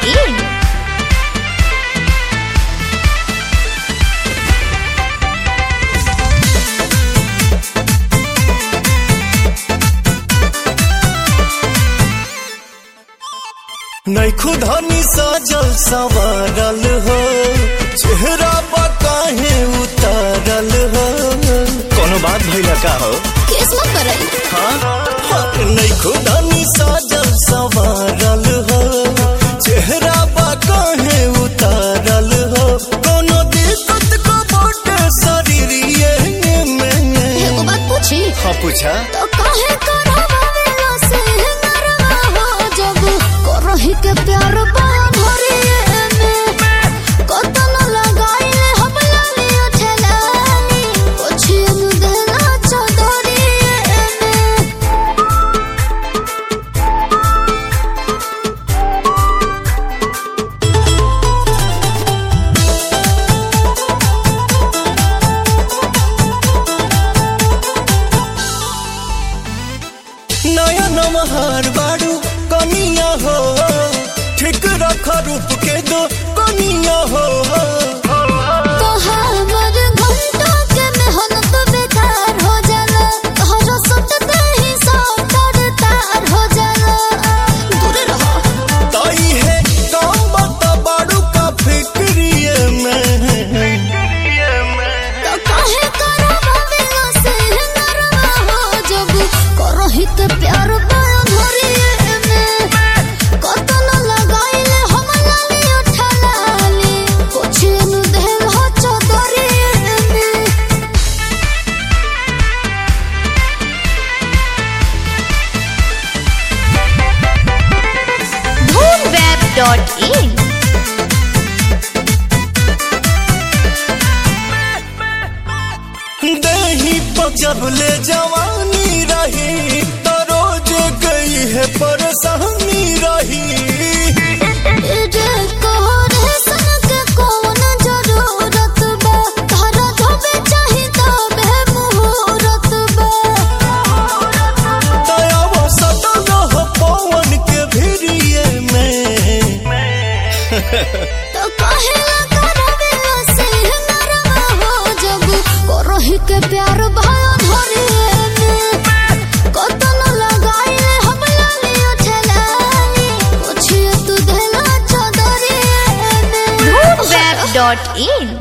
www.radiomaria.in नैखु धनी सजल संवरल हो चेहरा पर काहे उतारल हो कोनो बात भइला का हो किस्मत करई हाँ नैखु धनी सजल संवरल हो चेहरा पर काहे उतारल हो कोनो दिक्कत को बोट शरीरिए में एगो बात पूछी हाँ पूछा तो काहे करवावेला से नरवा हो जब करही के प्यार बाया भरिए में कतन लगाइले हम लाली उठलानी पूछिए नु देना चौधरिए में नया नमहार बाड़ू कनिया हो ठीक रख रूप के दो कनिया हो तो हमर घंटा के मेहनत बेकार हो जाला तोहरा सुनते ही सब तार हो जाला दूर रहो ताई है काम बता बाड़ू का फिक्रिए में तो काहे करवावेला से नरवा हो जब करही के प्यार बाया धरिए में कतन लगाइले हम लाली उठलाली पूछिए नु देल हो चौधरिए में boomweb.in दही जब ले जवानी रही तो रोज गई है परेशानी रही जे कोरे सन के कौन जरूरत बा तारा धोबे चाही तबे मुहूर्त बा दया वो सटल हो पवन के भिरिए में तो कहेला करवेला से नरवा हो जब करही के प्यार भयो धरिए में कतन लगाइले हम लाली उठलाली पूछिए तू देला चौधरिए में boomweb.in